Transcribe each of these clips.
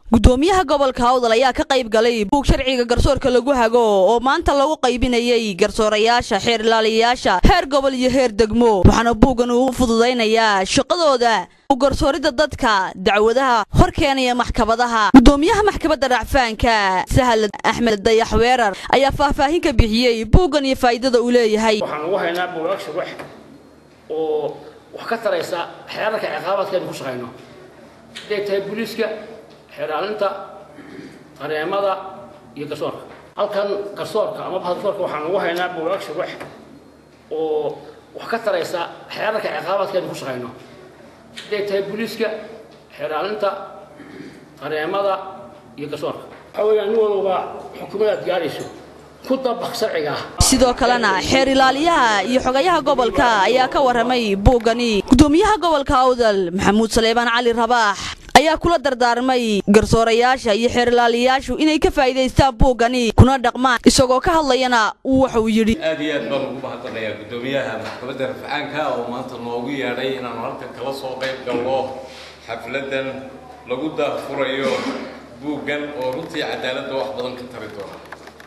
gudoomiyaha gobolka hawdal ayaa ka qayb galay buug sharciga garsoorka lagu hago oo maanta lagu qaybinayay garsoorayaasha xeer ilaaliyayaasha heer gobol iyo heer degmo waxaana buuggan uu fududaynayaa shaqadooda garsooridda dadka dacwadaha hor keenaya maxkamadaha gudoomiyaha maxkamadda racfaanka sahal axmed dayax weerar ayaa faahfaahin ka bixiyey buuggan iyo faa'iidada uu leeyahay waxaan ugu haynaa buugaag shuruux oo wax ka taraysa xeerarka ciqaabaadkeenu ku shaqayno haday tahay booliiska xeeraalinta qareemada iyo garsoorka halkan garsoorka ama garsoorka waxaan ugu haynaa buugaag shuruux oo wax ka taraysa xeerarka ciqaabaadkeenu ku shaqayno haday tahay booliiska xeeraalinta qareemada iyo garsoorka waxaa weeyaan nin walba xukuumadaad gaarayso ku dabaq sharciga ah sidoo kalena xeer ilaaliyaha iyo xogayaha gobolka ayaa ka warramay buuggani gudoomiyaha gobolka awdal maxamuud saleebaan cali rabaax ayaa kula dardaarmay garsoorayaasha iyo xeer ilaaliyayaashu inay ka faa'iidaystaan buuggani kuna dhaqmaan isagoo ka hadlayana uu waxa uu yidhi aad iyo aad baan ugu mahadnaqayaa gudoomiyaha maxkamadda rafcaanka oo maanta noogu yeedhay inaanu halkan kala soo qayb galno xafladan lagu daafurayo buuggan oo runtii cadaaladda wax badan ka tari doona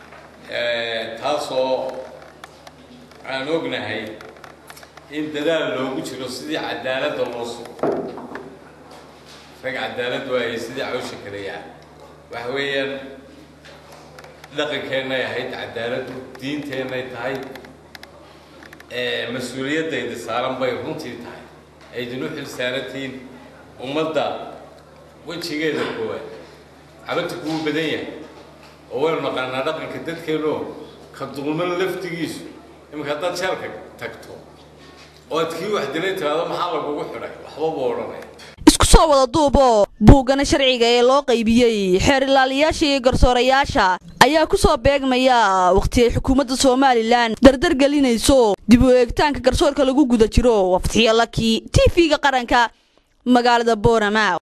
taasoo aan ognahay in dadaal loogu jiro sidii cadaaladda loo sugo rag cadaalad waayay sidii cawsha kaleyaa waxa weeyaan dhaqankeennay ahayd cadaaladdu diinteennay tahay mas-uuliyaddayda saaran bay runtii tahay aydin u xilsaarantihiin ummadda wejigeeda koowaad cabadta kugu badan yahay oo waynu naqaanaa dhaqanka dadkeennoo ka dulman laftigiisu iminka haddaad jeelka tagto oo aad kii wax dilay tiraado maxaa lagugu xidhay waxba buu odhanaya isku soo wada duuboo buuggana sharciga ee loo qaybiyey xeer ilaaliyayaasha iyo garsoorayaasha ayaa ku soo beegmaya wakhti ay xukuumadda somalilan dardar gelinayso dib u eegitaanka garsoorka lagu guda jiro waa fatxiyo laki t v-ga qaranka magaalada boorama